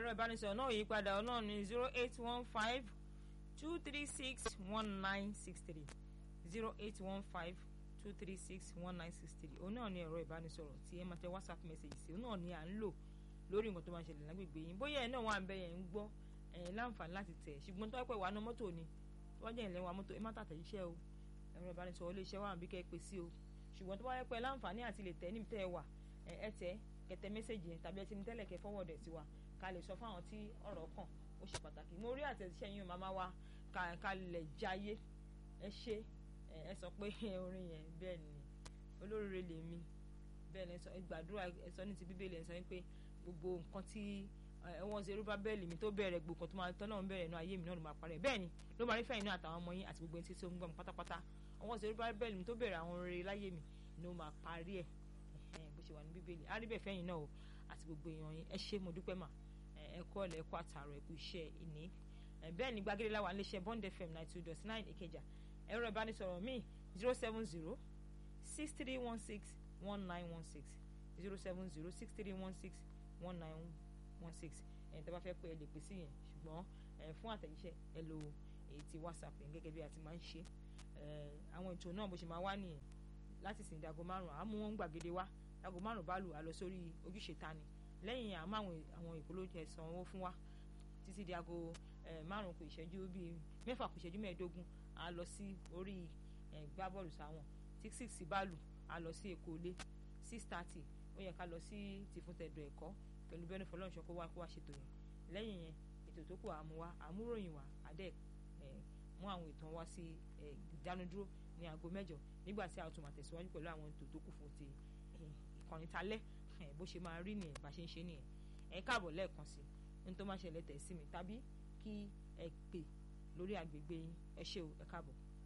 ẹ̀rọ ìbánisọ̀rọ̀ náà yí padà ọ̀nà ní zero eight one five two three six one nine six three zero eight one five two three six one nine six three òun náà ní ẹ̀rọ ìbánisọ̀rọ̀ tí ẹ máa tẹ whatsapp message sí òun náà ní à ń lò lórí nǹkan tó máa ń ṣẹlẹ̀ lágbègbè yín bóyá ẹ̀ náà wà ń bẹ yẹn ń gbọ́ ẹ̀ láǹfààní láti tẹ̀ ṣùgbọ́n tó wá pẹ́ wà ní mọ́tò ni tó wá jẹ́ ìlẹ̀ wa mọ́tò ẹ má tàtẹ̀ iṣẹ́ o ẹ̀rọ ìbánisọ̀rọ̀ ilé iṣẹ́ wà bí kẹ́ ẹ pè sí o ṣùgbọ́n tó wá pẹ́ láǹfààní àti lè tẹ̀ níbi tẹ́ ẹ wà ẹ tẹ̀ kẹtẹ mẹ́sẹ̀gì yẹn tàbí ẹ ti ní tẹ́lẹ̀ kẹ́ fọwọ́dẹ̀ sí wa ká lè sọ fáwọn tí ọ̀rọ̀ kàn ó ṣe pàtàkì mo rí àtẹ̀jíṣẹ́ yín màmá wa ká lè jayé ẹ ṣe ẹ sọ pé orin yẹn bẹ́ẹ̀ ni olóríire lèmi bẹ́ẹ̀ ni ẹ gbàdúrà ẹ sọ ní ti bíbélì ẹ sọ pé gbogbo nǹkan tí wọ́n ṣe rúbá bẹ́ẹ̀lì mi tó bẹ̀rẹ̀ gbogbo nǹkan tó máa tọ́nà bẹ̀rẹ̀ inú ayé mi náà ló máa parẹ́ bẹ́ẹ̀ ni ló máa rí fẹ́yìn náà àtàwọn ọmọ yín àti gbogbo ẹni tí ó ń gbọ́ mi pátápátá wọ́n ṣe rúbá bẹ́ẹ̀lì mi tó bẹ̀rẹ̀ àwọn rere láyé mi ló máa parí ẹ̀ bó ṣe wà ní bíbélì á rí bẹ́ẹ̀ fẹ́yìn náà o àti gbogbo èèyàn yín ẹ ṣé mo dúpẹ́ mà ẹ kọ́ ọ̀lẹ́ ẹ kọ́ àtàrọ̀ ẹ kú iṣẹ́ ìní bẹ́ẹ̀ ni gbàgede láwa iléeṣẹ́ Bond FM ninety two dot nine Ìkẹjà ẹ̀rọ ìbánisọ̀rọ̀ mi zero seven zero six three one six one nine one six zero seven zero six three one six one nine one six ẹ̀ tẹ́ bá fẹ́ pé ẹ lè pè sí yẹn ṣùgbọ́n fún àtẹ̀jíṣẹ́ ẹ lo èyí ti WhatsApp yẹn gẹ́gẹ́ bí a ti máa ń ṣe àwọn ètò náà bó ṣe máa wá nìyẹn láti sìn dago márùn àmú wọn gbàgede wá dago márùn bá lù á lọ sórí ojúṣe tani lẹ́yìn àmọ́ àwọn ìpolówó ẹ̀sán owó fún wa títí di aago márùn kù ìṣẹ́jú bíi mẹ́fà kù ìṣẹ́jú mẹ́ẹ̀ẹ́dógún a lọ sí orí gbá bọ́ọ̀lù sáwọn tí six bá lù a lọ sí èkó ilé six thirty ó yẹ ká lọ sí tìfúntẹ̀dọ̀ ẹ̀kọ́ pẹ̀lú bẹ́ẹ̀ ní fọlọ́nṣọ́ kó wá kó wá ṣètò yẹn lẹ́yìn yẹn ètò tó kù àmú wa àmúròyìn wa adẹ́ mú àwọn ìtàn wá sí ìdánudúró ní aago mẹ́jọ nígbà tí a tún máa tẹ̀síwájú pẹ̀lú àwọn ètò tó kù fún ti ìkànnì talẹ́ bó ṣe máa rí nìyẹn bá ṣe ń ṣe nìyẹn ẹ káàbọ̀ lẹ́ẹ̀kan sí ní tó máa ṣẹlẹ̀ tẹ̀ sí mi tàbí kí ẹ pè lórí àgbègbè yín ẹ ṣé o ẹ káàbọ̀.